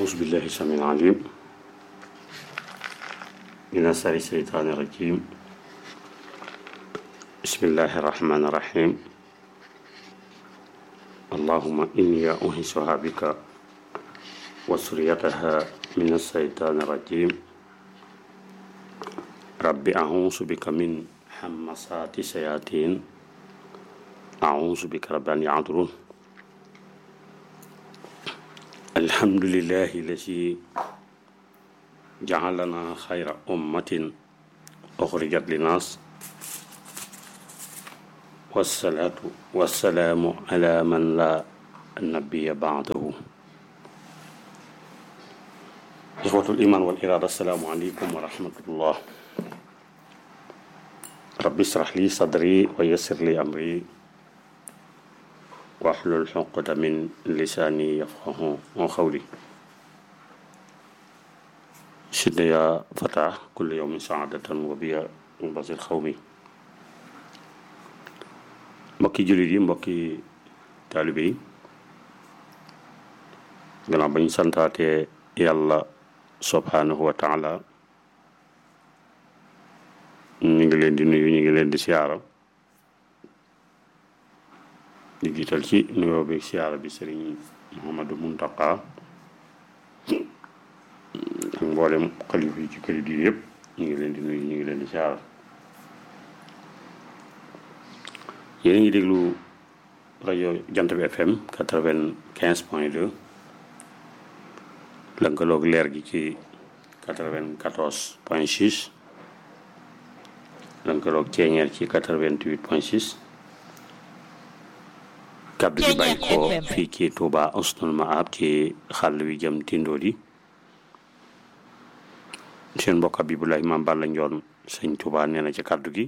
أعوذ بالله السميع العليم من شر الشيطان الرجيم بسم الله الرحمن الرحيم اللهم إني أنهشها بك وسريتها من الشيطان الرجيم رب أعوذ بك من همسات الشياطين أعوذ بك رب أن يعذرون الحمد لله الذي جعلنا خير أمة أخرجت للناس والصلاة والسلام على من لا نبي بعده إخوة الإيمان والإرادة السلام عليكم ورحمة الله رب اشرح لي صدري ويسر لي أمري واحلل عقدة من لساني يفقه قولي شد يا فتى كل يوم سعادة وبيا بصير خومي mbokki jullit yi mbokki taalibe yi gannaaw ba ñu santaatee yàlla subhanahu wa taala ñu ngi leen di nuyu ñu ngi leen di siyaara di jiital ci nuyoo bi siyaara bi sëriñ Muhammadu Muntaqa ak mboolem xalif yi ci këri diine yëpp ñu ngi leen di nuyu ñu ngi leen di siyaara yéen a ngi déglu rajo jant bi FM quatre-vingt-quinze point deux lënkaloog leer gi ci quatre-vingt-quatorze point six lënkaloog ceeñeer ci quatre-vingt-huit point six kaddu gi bàyyi ko fii ci Touba Husnul Maab ci xàll wi jëm Tindodi seen mbokk Abibulaay Maam Balla Njoon sëñ Touba nee na ci kaddu gi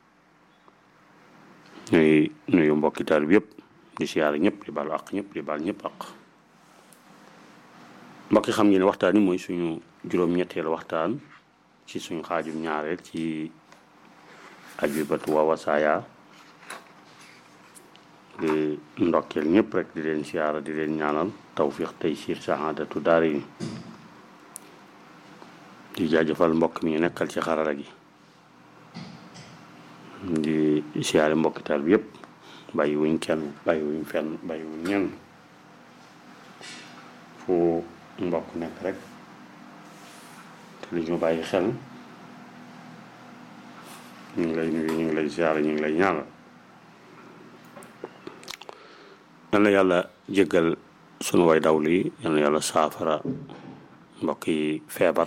ñuy nuyu mbokki taal bi yëpp di siyaare ñëpp di baalu àq ñëpp di baal ñëpp àq mbokki xam ngeen ne waxtaan yi mooy suñu juróom-ñetteelu waxtaan ci suñu xaajum ñaareel ci ajubatu wa wasaaya di ndokkeel ñëpp rek di leen siyaara di leen ñaanal tawfiq tey siir saxaadatu daara yi di jaajëfal mbokk mi ñu nekkal ci xarala gi di siyaare mbokki taal bi yëpp bàyyi wuñ kenn bàyyi wuñ fenn bàyyi wuñ ñenn fu mbokk nekk rek te li ñu bàyyi xel ñu ngi lay nuyu ñu ngi lay siyaare ñu ngi lay ñaanal yal na yàlla jéggal sunu way dawlu yi yal na yàlla saafara mbokk yi feebar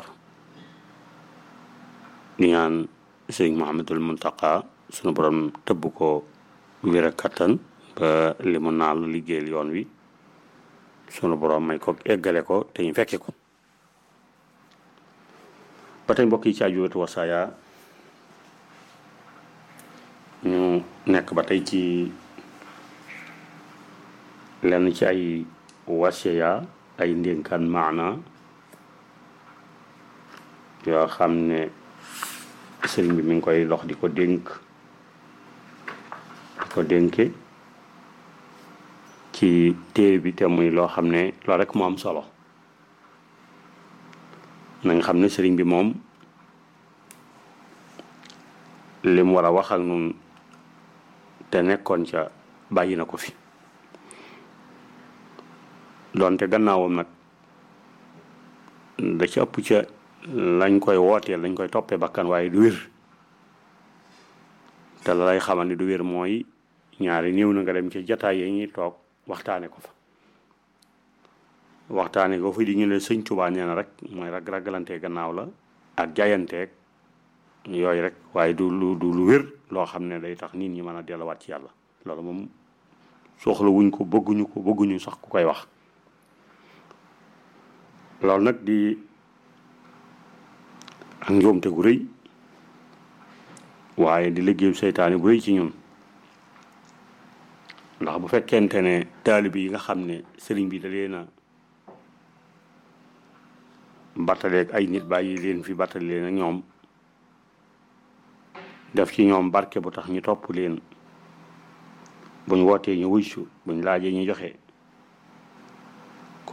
di ñaan sëriñ Muhammadul Muntaqa sunu borom tëbb ko wér ak kattan ba li mu naal liggéeyal yoon wi sunu borom may ko eggale ko te ñu fekke ko ba tey mbokk yi ci Ajubatu Wasaaya ñu nekk ba tey ci lenn ci ay wasiya ay ndénkaan maana yoo xam ne sëriñ bi mi ngi koy lox di ko dénk di ko dénke ci téere bi te muy loo xam ne loolu rek mu am solo na nga xam ne sëriñ bi moom li mu war a wax ak nun te nekkoon ca bàyyi na ko fi doonte gannaawam nag da ci ëpp ca lañ koy wooteel lañ koy toppee bakkan waaye du wér te la lay xamal ni du wér mooy ñaari néew na nga dem ci jataay yi ñuy toog waxtaane ko fa waxtaane ko fa di ñu ne sëñ Tuubaa nee na rek mooy rag ragalante gannaaw la ak jaayanteeg yooyu rek waaye du lu du lu wér loo xam ne day tax nit ñi mën a delluwaat ci yàlla loolu moom soxla wuñ ko bëgguñu ko bëgguñu sax ku koy wax loolu nag di ak njuumte gu rëy waaye di liggéeyu seytaane bu rëy ci ñun ndax bu fekkente ne taalibe yi nga xam ne sëriñ bi da leen a battaleeg ay nit bàyyi leen fi battale leen ak ñoom def ci ñoom barke bu tax ñu topp leen buñ wootee ñu wuysu buñ laajee ñu joxe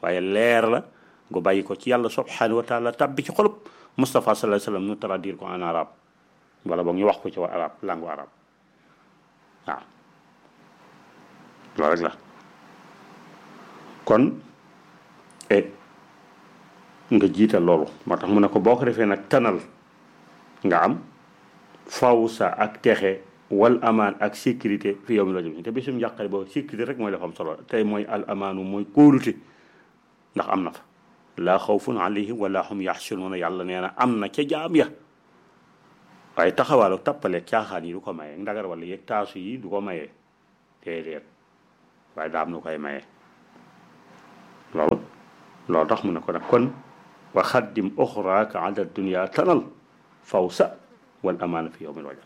waaye leer la gu bàyyi ko ci yàlla subhanahu wa taala tabbi ci xolub Moustapha sallallahu alayhi wasallam nu traduire ko en arabe wala boog ñu wax ko ci wa arabe langue arabe waaw loolu rek la kon e nga jiital loolu moo tax mu ne ko boo ko defee nag tanal nga am faw sa ak texe wal amaan ak sécurité fi yow mi la jëm te bisum njàqare boobu sécurité rek mooy dafa am solo tey mooy al amaanu mooy kóolute ndax am na fa laa xawfun alayhim wala hum yaxsunuuna yàlla nee na am na ca jaam ya waaye taxawaalu tappale caaxaan yi du ko maye ndagar wala yeeg taasu yi du ko maye déedéet waaye daa am nu koy maye loolu loolu tax mu ne ko nag kon wa xaddim oxraaka ala dunia tanal fawsa wal amaana fi yowmil wajal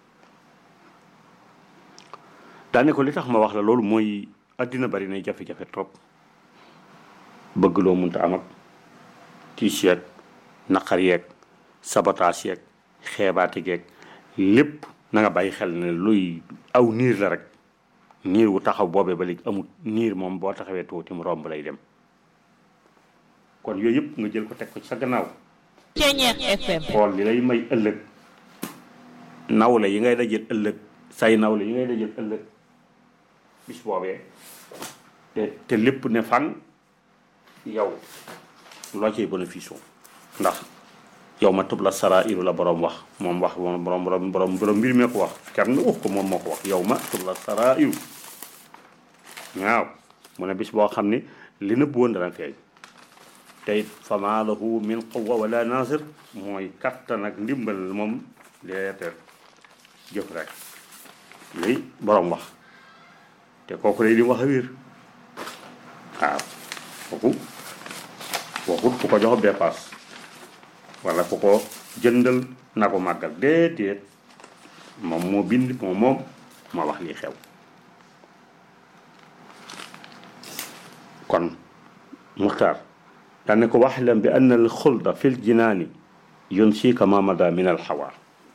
daane ko li tax ma wax la loolu mooy addina bari nay jafe-jafe trop bëgg loo munta am ak tiis yeeg naqar yeeg sabotaas yeeg xeebaati geeg lépp na nga bàyyi xel ne luy aw niir la rek niir wu taxaw boobee ba léegi amul niir moom boo taxawee tuuti mu romb lay dem kon yooyu yëpp nga jël ko teg ko ci sa gannaaw Ceñeex FM xool li lay may ëllëg nawle yi ngay dajeel ëllëg say nawle yi ngay dajeel ëllëg bis boobee te te lépp ne fan yow loo ciy bénéfice ndax yow ma tub la sara iru la borom wax moom wax moom borom borom borom borom mbir mee ko wax kenn wax ko moom moo ko wax yow ma tub la sara iru waaw mu ne bis boo xam ne li nëbb woon dana feeñ te it fama lahu min quwa wala nasir mooy kattan ak ndimbal moom deeteer jëf rek li borom wax te kooku lay di wax a wér waaw kooku waxut ku ko jox dépasse wala ku ko jëndal na ko màggal déedéet moom moo bind moom moom moo wax lii xew kon muxtaar daan ne ko waxlam bi anna al xulda fi l jinaani yunsika ma mada min al xawaar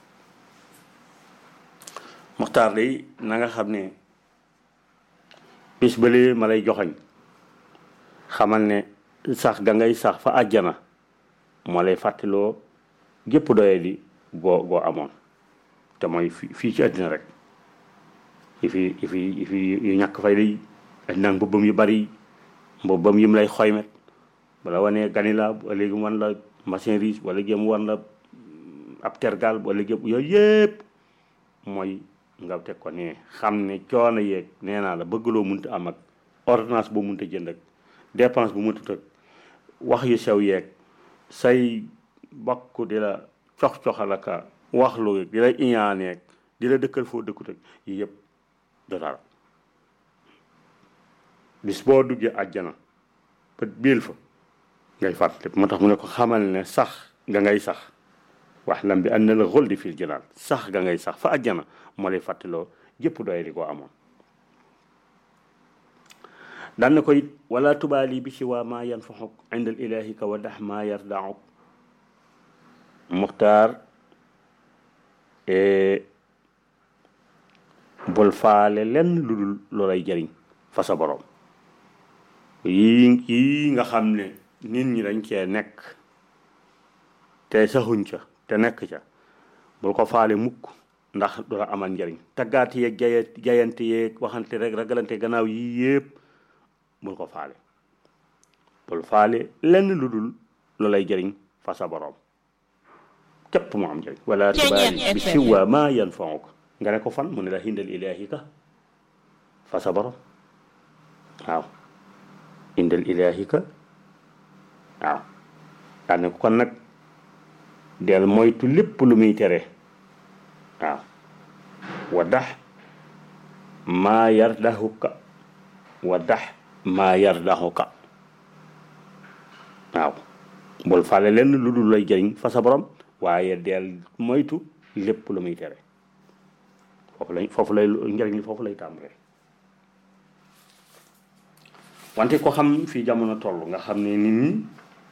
muxtaar day na nga xam ne bis balee ma lay joxañ xamal ne sax ga ngay sax fa àjjana moo lay fàttaloo gépp doye di goo goo amoon te mooy fi fii ci àddina rek yi fi yi fi yi fi yu ñàkk fay day àddina mbubbam yu bari mbubbam yim lay xoymet wala wanee ganila bu léegi mu wan la machine riche wala léegi mu wan la ab tergal wala léegi yooyu yëpp mooy nga teg ko ne xam ne coono yeeg nee naa la bëgg loo munta am ak ordonnance boo munta jënd ak dépense bu munta tëg wax yu sew yeeg say bokk di la cox-coxalaka wax lu di la iñaaneeg di la dëkkal foo dëkkut ak yi yëpp du dara bis boo duggee àjjana ba biil fa ngay fàttali moo tax mu ne ko xamal ne sax nga ngay sax wax lam bi ànd na la xol di fil jëlaat sax nga ngay sax fa àjjana moo lay fàttaloo jëpp doy di ko amoon daan na ko it wala tubaali bi si waa maa yanfaxuk inda al ilahi ka wa dax maa yardauk muxtaar bul faale lenn lu dul loolay jëriñ fa sa borom yii yii nga xam ne nit ñi dañ cee nekk te saxuñ ca te nekk ca bul ko faale mukk ndax du la amal njëriñ taggaat yeeg jaya jayante yeeg waxante rek ragalante gannaaw yii yëpp bul ko faale bul faale lenn lu dul lu lay jëriñ fa sa borom képp mu am njëriñ wala tubaali bi siwa ma yanfauka nga ne ko fan mu ne la hindal ilahi ka fa sa borom waaw indal ilahi ka waaw daan ne ko kon nag del moytu lépp lu muy tere waaw wa dax maa yardahuka wa dax maa yardahuka waaw bul fale lenn lu dul lay jëriñ fa sa borom waaye del moytu lépp lu muy tere foofu lay foofu lay njëriñ li foofu lay tàmbalee wante ko xam fii jamono toll nga xam ne nit ñi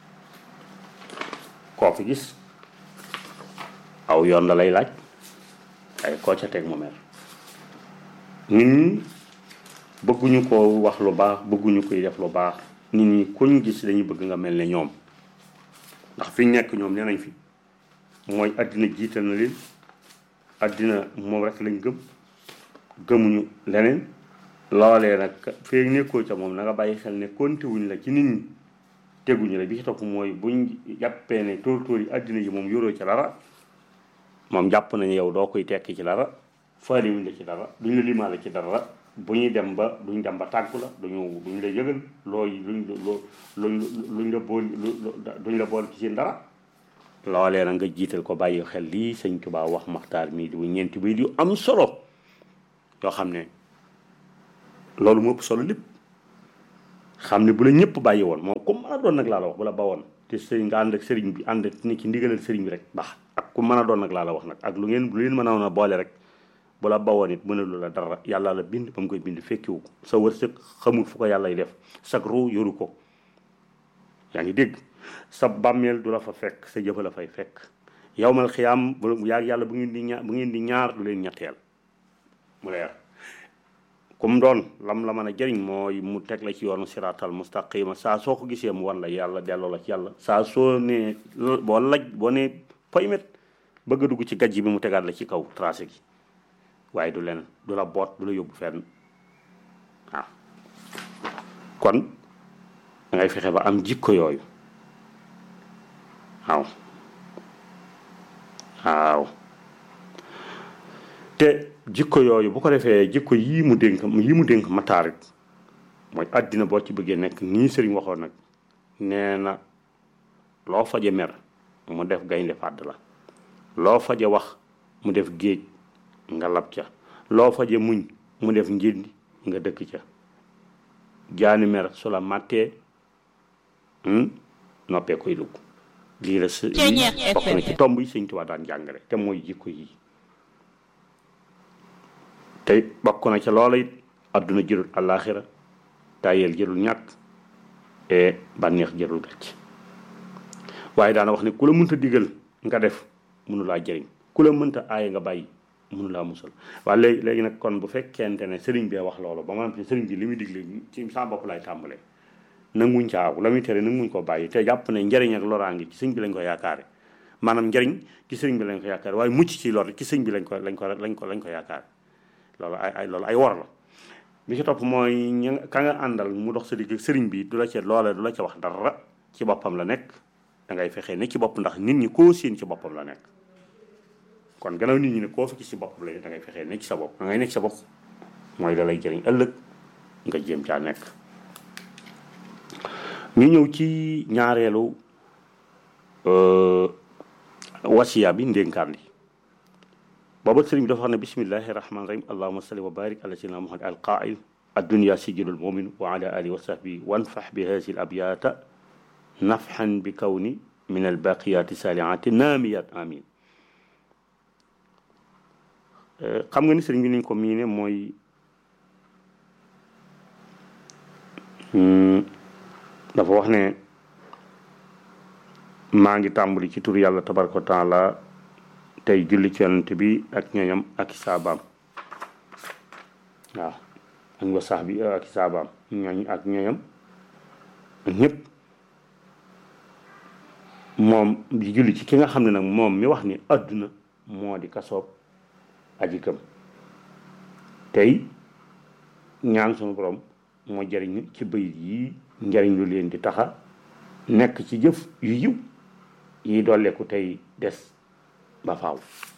koo fi gis aw yoon la lay laaj ay koo ca teg mu mer nit ñi bëgguñu ko wax lu baax bëgguñu koy def lu baax nit ñi kuñ gis dañuy bëgg nga mel ne ñoom ndax fi ñu nekk ñoom nee nañ fi mooy àddina jiital na leen àddina moom rek lañ gëm gëmuñu leneen loolee nag fee nekkoo ca moom na nga bàyyi xel ne konte wuñ la ci nit ñi teguñu la bi ci topp mooy buñ jàppee ne tóor tóor yi àddina yi moom yoroo ci dara moom jàpp nañu yow doo koy tekki ci dara faale wuñ la ci dara duñ la limaale ci dara bu ñuy dem ba duñ dem ba tàggu la duñu duñ la yëgal looy luñ loo luñ luñ la bool duñ la bool ci seen dara loolee nag nga jiital ko bàyyi xel lii sëñ Tuubaa wax maxtaar mii di bu ñeenti bay yu am solo yoo xam ne loolu moo ëpp solo lépp xam ne bu la ñëpp bàyyi woon moom comme mën a doon nag laa la wax bu la bawoon te sëriñ nga ànd ak sëriñ bi ànd ni ci ndigalal sëriñ bi rek baax ak ku mën a doon nag laa la wax nag ak lu ngeen lu leen mën a woon a boole rek bu la bawoon it mënalu la dara yàlla la bind ba mu koy bind fekkiwu ko sa wërsëg xamul fu ko yàllay def sag ruu yoru ko yaa ngi dégg sa bàmmeel du la fa fekk sa jëfa la fay fekk yawmal xiyaam bu yaa yàlla bu ngeen di ñaar bu ngeen di ñaar du leen ñetteel mu leer comme doon lam la mën a jëriñ mooy mu teg la ci yoonu siraatal mustaqima saa soo ko gisee mu wan la yàlla delloo la ci yàlla saa soo ne boo laj boo ne poymet bëgg a dugg ci gajj bi mu tegaat la ci kaw tracé gi waaye du leen du la boot du la yóbbu fenn waaw kon da ngay fexe ba am jikko yooyu waaw waaw te jikko yooyu bu ko defee jikko yii mu dénk yii mu dénk mataarit mooy àddina boo ci bëggee nekk nii sëriñ waxoon nag nee na loo faje mer mu def gaynde fàdd la loo faje wax mu def géej nga lab ca loo faje muñ mu def njëndi nga dëkk ca jaani mer su la màttee noppee koy dugg lii la s bokk na ci tomb yi sëñ Tuubaa daan jàngale te mooy jikko yi te bokk na ca loola it adduna jërul àllaaxira tayel jërul ñàkk e bànneex jërul gàcc waaye daana wax ne ku la mënta digal nga def mënu laa jëriñ ku la mënta aaye nga bàyyi mënu laa musal waaye léegi léegi nag kon bu fekkente ne sëriñ bee wax loolu ba maanaam sëriñ bi li muy digle ci saa bopp lay tàmbalee nanguñ caaw la muy tere nanguñ ko bàyyi te jàpp ne njëriñ ak loraange ci sëriñ bi lañ ko yaakaare maanaam njëriñ ci sëriñ bi lañ ko yaakaare waaye mucc ci lor ci sëriñ bi lañ ko lañ ko lañ ko lañ ko yaakaare loolu ay ay loolu ay wor la bi ci topp mooy ña ka nga àndal mu dox sa digg sëriñ bi du la ca loola du la ca wax dara ci boppam la nekk da ngay fexee ne ci bopp ndax nit ñi koo séen ci boppam la nekk kon gannaaw nit ñi ne koo fi ci boppam la da ngay fexee ne ci sa bopp da ngay nekk sa bopp mooy da lay jëriñ ëllëg nga jéem caa nekk ñu ñëw ci ñaareelu wasiya bi ndénkaan li booba sëriñ bi dafa wax ne bismillahi rahmani rahim allahuma salli wa barik ala sayyidina muhammad al qail الدنيا سجل المؤمن وعلى آله وصحبه وانفح بهذه الأبيات نفحا بكون من الباقيات سالعات ناميات آمين xam nga ni sëriñ bi niñ ko miine mooy dafa wax ne maa ngi tàmbali ci tur yàlla tabaraka wa taala tey julli ci yonent bi ak ñoñam ak i saabaam waaw ak wa sax bi ak i saabaam ñooñ ak ñoñam ñëpp moom di julli ci ki nga xam ne nag moom mi wax ni àdduna moo di kasoob aji gëm tey ñaan sunu borom moo jëriñ ci bëyit yi njëriñ lu leen di taxa nekk ci jëf yu yiw yi dolleeku tey des ba faaw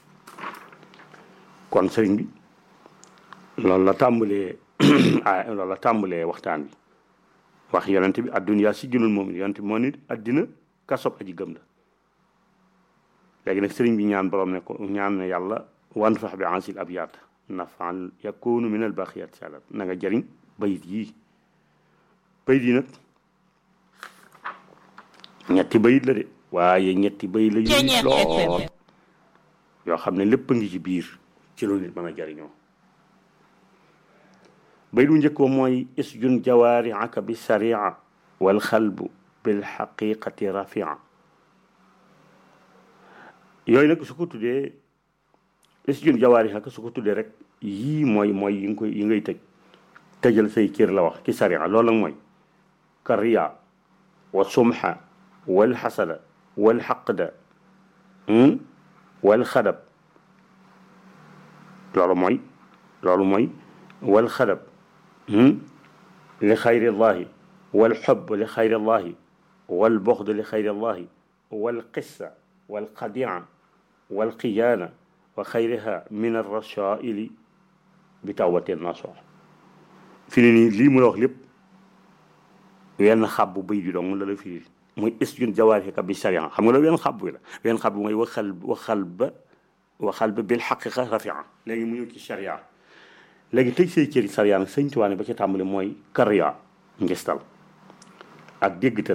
kon sëriñ bi loolu la tàmbalee ah loolu la tàmbalee waxtaan bi wax yonent bi adduniyaa si junul moom yonent bi moo nit addina kasob aji gëm la léegi nag sëriñ bi ñaan borom ne ko ñaan ne yàlla wan fax bi ansil ab yaat nafaan yakunu min al baqiyat salat na nga jëriñ bayit yii bayit yi nag ñetti bayit la de waaye ñetti bayit la yu lool yoo xam ne lépp a ngi ci biir ci lu nit mën a jariñoo bayit bu njëkk ba mooy isjun jawaariaka bi saria wal xalbu bil xaqiqati rafia yooyu nag su ko tuddee isjun jawaariaka su ko tuddee rek yii mooy mooy yi nga koy yi ngay tëj tëjal say cër la wax ci saria loolu nag mooy كالرياء والسمحة والحسد والحقد والخدب loolu mooy loolu mooy والخدب لخير الله والحب لخير الله والبغض لخير الله والقسة والخديعة والخيانة وخيرها من الرشائل بتوبة النصوح fi ne nii lii mu la wax lépp wenn xàbbu bëy bi dong la la firi muy isjun jawaarika bi sharia xam nga la wenn xàbbu la wenn xàbbu mooy waxal waxal ba waxal ba bil xaqiqa rafia léegi mu ñëw ci sharia léegi tëj say cëri sharia nag sëñ tuwaane ba ca tàmbali mooy kariya ngistal ak déggtal